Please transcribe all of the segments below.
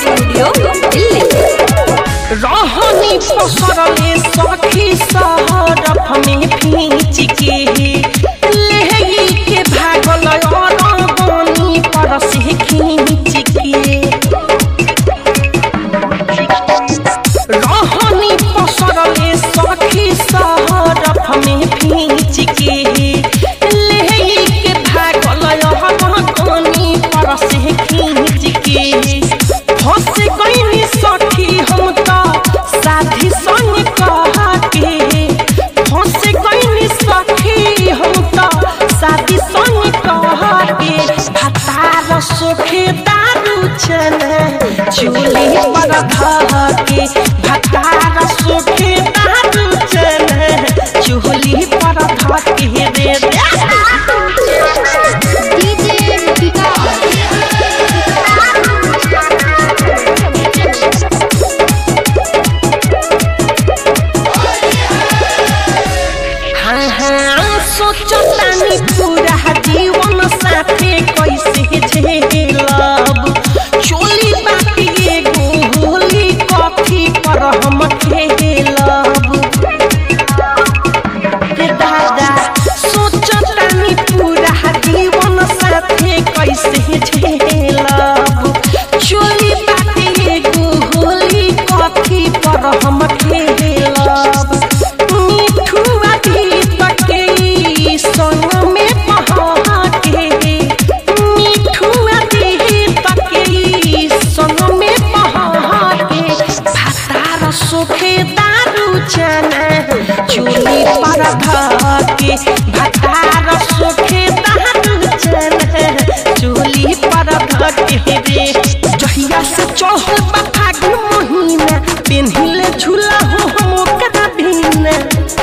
studio Delhi रहनी पसरले सखी सहरफ में भींच के लेही के भागल अरगनी पर से खींच के रहनी पसरले सखी सहरफ में भींच के लेही के भागल अरगनी पर से खींच के फंस गईनी सखी हम त साथी संग कहा के फंस गईनी सखी हम त साथी संग कहा के हतार सोखे दारू चले चूली पर धह के हतार सोखे दारू चले चूली पर धह के रे डीजे विकास हाँ हाँ सोचतानी पूरा जीवन साथे कैसे झेलब चोली बाटी एगो होली कॉफी पर हम खेलब रे दादा सोचतानी पूरा जीवन साथे कैसे झेलब चोली बाटी एगो होली कॉफी पर हम खेलब मिठुआ भी तके संग में बहा के मिठुआ भी तके संग में बहा के भातार सोखे दारू चना चूली पर धके भातार सोखे दारू चना चूली पर धके रे जहिया से चढ़ल बा फागुन महीना पेन्हिले झूला हो हम ओकरा बिना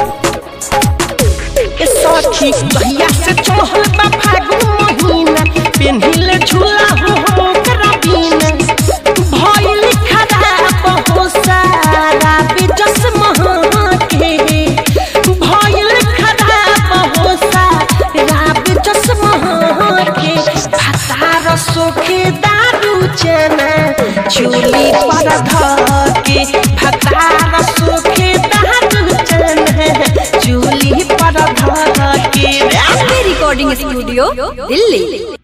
ए सखी जहिया से चढ़ल बा फागुन महीना पेन्हिले झूला हो हम ओकरा बिना भइल खराब हो सारा बेजस महा के भइल खराब हो सारा बेजस महा के भातार सोखे दारू चना चूली पर धके भातार सोखे दारू चना चूली पर धके रिकॉर्डिंग स्टूडियो दिल्ली